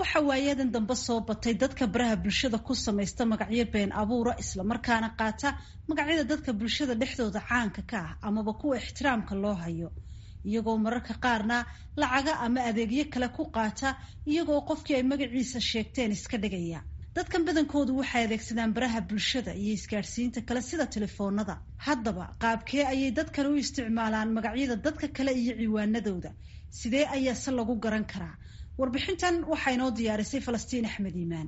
waxa waayadan dambe soo batay dadka baraha bulshada ku samaysta magacyo been abuura islamarkaana qaata magacyada dadka bulshada dhexdooda caanka ka ah amaba kuwa ixtiraamka loo hayo iyagoo mararka qaarna lacaga ama adeegyo kale ku qaata iyagoo qofkii ay magaciisa sheegteen iska dhigaya dadkan badankoodu waxay adeegsadaan baraha bulshada iyo isgaadhsiinta kale sida telefoonada haddaba qaabkee ayay dadkan u isticmaalaan magacyada dadka kale iyo ciwaanadooda sidee ayaa se lagu garan karaa warbixintan waxaa inoo diyaarisay falastiin axmed iimaan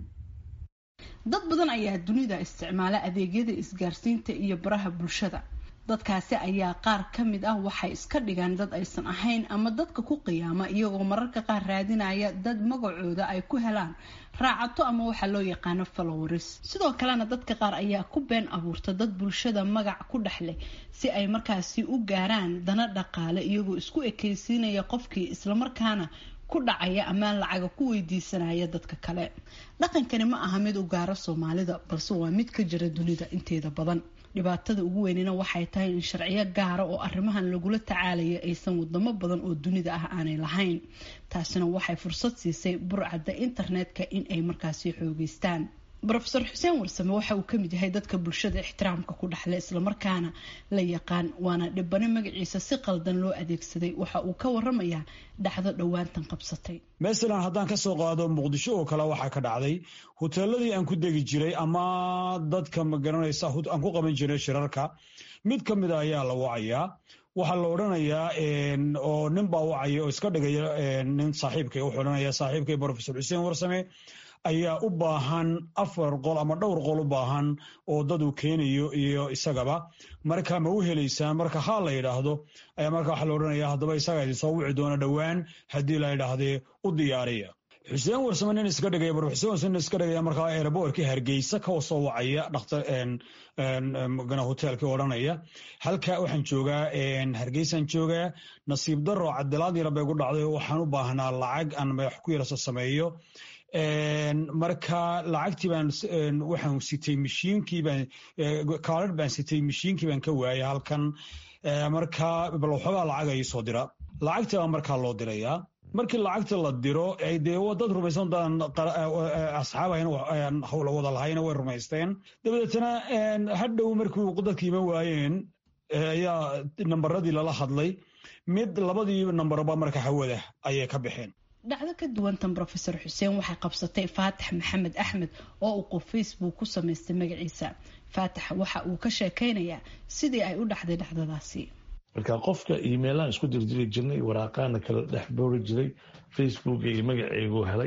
dad badan ayaa dunida isticmaala adeegyada isgaarsiinta iyo baraha bulshada dadkaasi ayaa qaar ka mid ah waxay iska dhigaan dad aysan ahayn ama dadka ku qiyaama iyagoo mararka qaar raadinaya dad magacooda ay ku helaan raacato ama waxaa loo yaqaano followers sidoo kalena dadka qaar ayaa ku been abuurta dad bulshada magac ku dhex leh si ay markaasi u gaaraan dana dhaqaale iyagoo isku ekeysiinaya qofkii islamarkaana ku dhacaya amaan lacaga ku weydiisanaya dadka kale dhaqankani ma aha mid u gaaro soomaalida balse waa mid ka jira dunida inteeda badan dhibaatada ugu weynina waxay tahay in sharciyo gaara oo arrimahan lagula tacaalaya aysan wadamo badan oo dunida ah aanay lahayn taasina waxay fursad siisay burcadda internetka in ay markaasi xoogeystaan rofeor xuseen warsame waxa uu kamid yahay dadka bulshada ixtiraamka ku dhexle islamarkaana la yaqaan waana dhibano magaciisa si qaldan loo adeegsaday waxa uu ka waramayaa dhacdo dhowaantan qabsatay masalan haddaan kasoo qaado muqdisho oo kale waxaa ka dhacday hoteeladii aan ku degi jiray ama dadka magaranaysa aan ku qaban jiray shirarka mid ka mida ayaa la wacayaa waxaa la odhanayaa oo nin baa wacaya oo iska dhigaya nin saaxiibkay wuxuu odhanaya saaxiibkay rofesor xuseen warsame ayaa u baahan afar qol ama dhowr qol u baahan oo dad uu keenayo iyo isagaba marka ma u helaysaan marka haa la yidhaahdo ayaa marka waxaa la odhanaya haddaba isaga idin soo wici doona dhowaan haddii la yidhaahdee u diyaariya xuseen warsame nin iska dhigaya bar xuseen warsame nin iska dhigaya markaa airboortkii hargeysa ka soo wacaya dhakhtar hoteelkii odhanaya halka waxaan joogaa hargeysaan joogaa nasiib daro cadilaad yara bay gu dhacday waxaan u baahnaa lacag aan madax ku yarasa sameeyo marka lacagtii baan waxaan sitay mashiinkii baan kaarar baan sitay mashiinkii baan ka waayay halkan marka bal waxoogaa lacag ay soo dira lacagtii baa markaa loo dirayaa markii lacagta la diro dee dad rumaysan daan asxaab hawla wada lahayna way rumaysteen dabadeetna hadhow markii dadka iman waayeen ayaa nambaradii lala hadlay mid labadii nambarba marka hawada ayay ka baxeen dhacdo ka duwantan rofeor xuseen waxay qabsatay faatax maxamed axmed oo uu qof facebook ku samaystay magaciisa faatax waxa uu ka sheekeynayaa sidii ay u dhacday dhacdadaasi marka qofka emailaan isku dirdiri jirnay waraaqaana kala dhex boori jiray facebook iyo magaceygu helay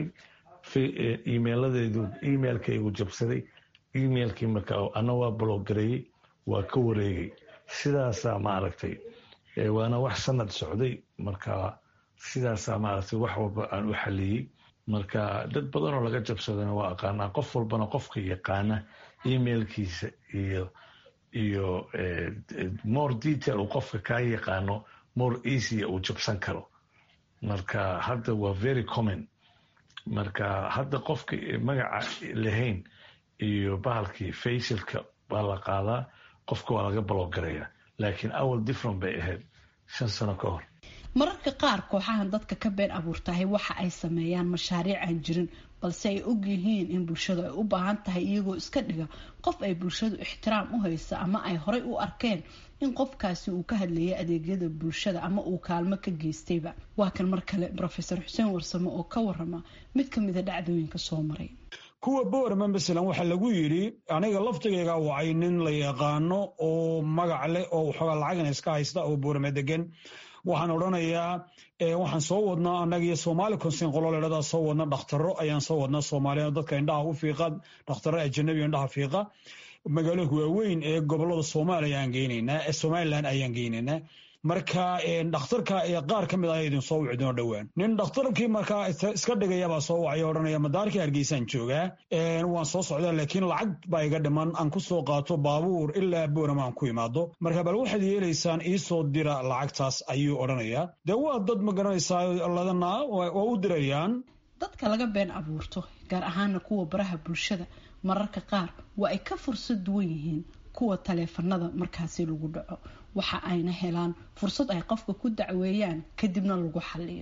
emailadeedu emailkaygu jabsaday emailkii marka ana waa bloggareeyey waa ka wareegay sidaasaa maaragtay waana wax sanad socday marka sidaasaa maaragtay wax walba aan u xaliyey marka dad badan oo laga jabsadana waa aqaanaa qof walbana qofka yaqaana emailkiisa iyo iyo more detail uu qofka kaa yaqaano more easya uu jabsan karo marka hadda waa very common marka hadda qofka magaca lahayn iyo bahalkii facialka baa la qaadaa qofka waa laga balogarayaa laakiin awal different bay ahayd shan sano ka hor mararka qaar kooxahan dadka ka been abuurtahay waxa ay sameeyaan mashaariic aan jirin balse ay og yihiin in bulshadu ay u baahan tahay iyagoo iska dhiga qof ay bulshadu ixtiraam u haysa ama ay horay u arkeen in qofkaasi uu ka hadlayay adeegyada bulshada ama uu kaalmo ka geystayba waa kan mar kale rofeor xuseen warsame oo ka warama mid ka mida dhacdooyinka soo maray kuwa boorama masalan waxaa lagu yidhi aniga laftigayga wacay nin la yaqaano oo magac leh oo waxoogaa lacagna iska haysta oo boorama degan waxaan odhanayaa waxaan soo wadnaa annagiyo soomaali konsin qololeedadaa soo wadna dhakhtaro ayaan soo wadnaa soomaaliya dadka indhaha u fiiqa dhakhtaro ajanabi indhaha fiiqa magaalooyinka waaweyn ee gobolada soomaaliya aan geynaynaa ee somalilan ayaan geynaynaa marka dhakhtarka qaar ka mid ah idin soo wici doono dhowaan nin dhakhtarkii markaa iska dhigayabaa soo wacaya odhanaya madaarkii hargeysaan joogaa waan soo socdaa laakiin lacag baa iga dhiman aan ku soo qaato baabuur ilaa boorama aan ku imaado marka bal waxaad yeelaysaan iisoo dira lacagtaas ayuu odhanayaa dee waa dad ma garanaysaa ladana waa u dirayaan dadka laga been abuurto gaar ahaana kuwa baraha bulshada mararka qaar waa ay ka fursad duwan yihiin kuwa taleefanada markaasi lagu dhaco waxa ayna helaan fursad ay qofka ku dacweeyaan kadibna lagu xaliyo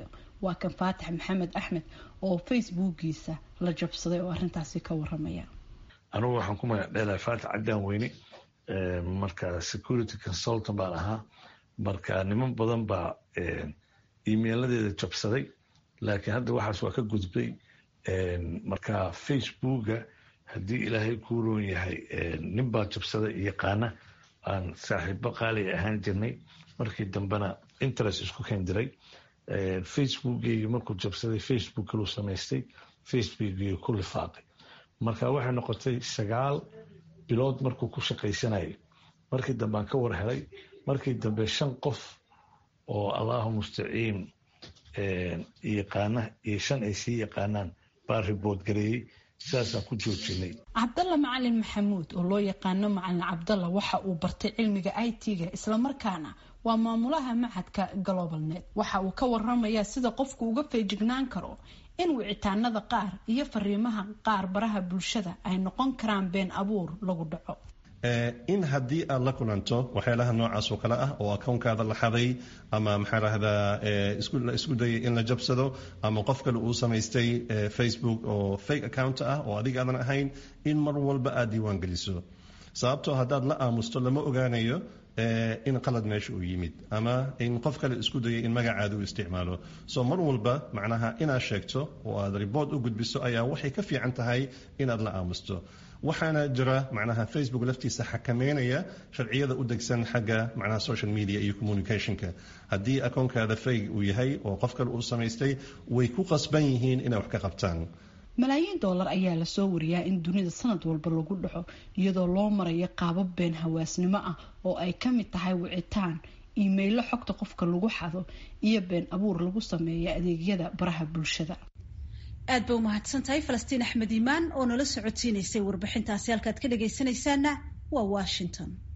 waa kan faatax maxamed axmed oo facebookiisa la jabsaday oo arrintaasi ka waramaya anugu waxaan ku magac dheelahay faatax caddaan weyne marka security consultant baan ahaa marka niman badan baa emailadeeda jabsaday laakiin hadda waxaas waa ka gudbay marka facebooka haddii ilaahay kuu roon yahay nin baa jabsaday yaqaana aan saaxiibo qaali ahaan jirnay markii dambena interest isku kendiray facebookgeygi markuu jabsaday facebook kaluu samaystay facebookgeygi ku lifaaqay marka waxay noqotay sagaal bilood markuu ku shaqaysanayay markii dambe aan ka war helay markii dambe shan qof oo allahu mustaciin yaqaana iyo shan ay sii yaqaanaan baa ribood gareeyey sidaasaan ku joojinay cabdalla macalin maxamuud oo loo yaqaano macalin cabdalla waxa uu bartay cilmiga i t-ga islamarkaana waa maamulaha macadka globalnet waxa uu ka waramayaa sida qofku uga feejignaan karo in wicitaanada qaar iyo fariimaha qaar baraha bulshada ay noqon karaan been abuur lagu dhaco in haddii aad la kulanto waxyaalaha noocaas oo kale ah oo akownkaada la xaday ama maxaa lahdaa isku dayay in la jabsado ama qof kale uu samaystay facebook oo fake account ah oo adiga aadan ahayn in mar walba aad diiwaan geliso sababtoo haddaad la aamusto lama ogaanayo in qalad meesha uu yimid ama in qof kale isku dayay in magacaada uu isticmaalo soo mar walba macnaha inaad sheegto oo aad riboort u gudbiso ayaa waxay ka fiican tahay inaad la aamusto waxaana jira macnaha facebook laftiisa xakameynaya sharciyada u degsan xagga macnaha social media iyo communicationka haddii akoonkaada fayg uu yahay oo qof kale uu samaystay way ku qasban yihiin inay wax ka qabtaan malaayiin doolar ayaa lasoo wariyaa in dunida sanad walba lagu dhaco iyadoo loo marayo qaabab been hawaasnimo ah oo ay ka mid tahay wicitaan iimaylo xogta qofka lagu xado iyo been abuur lagu sameeya adeegyada baraha bulshada aad ba umahadsan tahay falastiin axmed iimaan oo nala socotiinaysay warbixintaasi halkaad ka dhagaysanaysaana waa washington